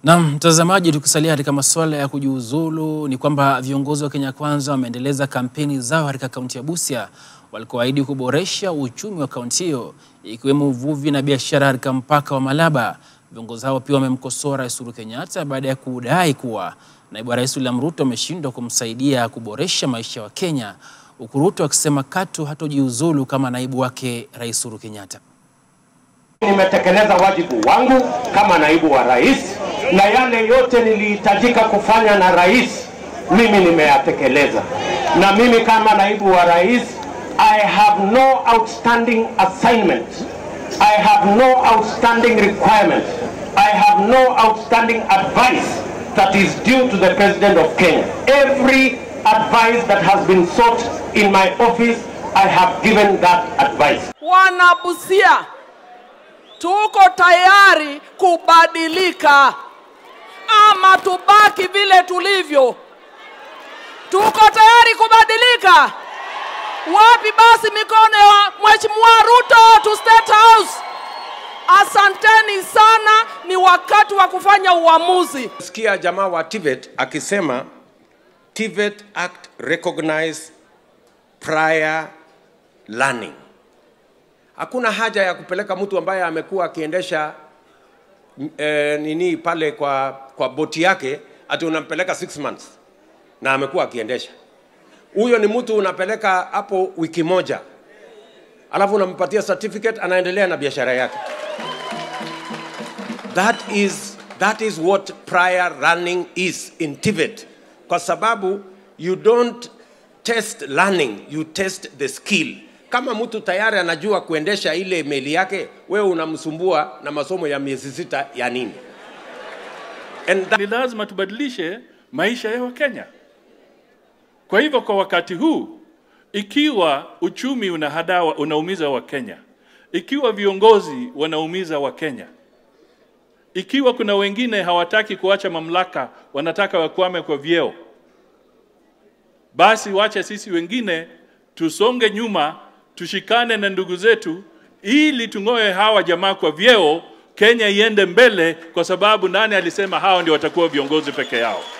Na mtazamaji, tukisalia katika masuala ya kujiuzulu, ni kwamba viongozi wa Kenya Kwanza wameendeleza kampeni zao katika kaunti ya Busia walikoahidi kuboresha uchumi wa kaunti hiyo ikiwemo uvuvi na biashara katika mpaka wa Malaba. Viongozi hao pia wamemkosoa Rais Uhuru Kenyatta baada ya kudai kuwa naibu wa rais William Ruto ameshindwa kumsaidia kuboresha maisha ya Wakenya, huku Ruto akisema katu hatojiuzulu kama naibu wake Rais Uhuru Kenyatta. Nimetekeleza wajibu wangu kama naibu wa rais, na yale yote nilihitajika kufanya na rais, mimi nimeyatekeleza. Na mimi kama naibu wa rais, I have no outstanding assignment. I have no outstanding requirement. I have no outstanding advice that is due to the President of Kenya. Every advice that has been sought in my office, I have given that advice. Wanabusia, tuko tayari kubadilika ama tubaki vile tulivyo. Tuko tayari kubadilika. Wapi basi mikono ya Mheshimiwa Ruto to State House? Asanteni sana, ni wakati wa kufanya uamuzi. Sikia jamaa wa TVET akisema TVET Act recognize prior learning. Hakuna haja ya kupeleka mtu ambaye amekuwa akiendesha eh, nini pale kwa, kwa boti yake ati unampeleka six months na amekuwa akiendesha. Huyo ni mtu unapeleka hapo wiki moja, alafu unampatia certificate, anaendelea na biashara yake. That is, that is what prior running is in TVET, kwa sababu you don't test learning, you test the skill. Kama mtu tayari anajua kuendesha ile meli yake, wewe unamsumbua na masomo ya miezi sita ya nini? And that Ni lazima tubadilishe maisha ya Wakenya. Kwa hivyo kwa wakati huu, ikiwa uchumi unahadaa unaumiza Wakenya, ikiwa viongozi wanaumiza Wakenya, ikiwa kuna wengine hawataki kuacha mamlaka, wanataka wakwame kwa vyeo, basi wache sisi wengine tusonge nyuma, tushikane na ndugu zetu ili tung'oe hawa jamaa kwa vyeo, Kenya iende mbele, kwa sababu nani alisema hawa ndio watakuwa viongozi peke yao?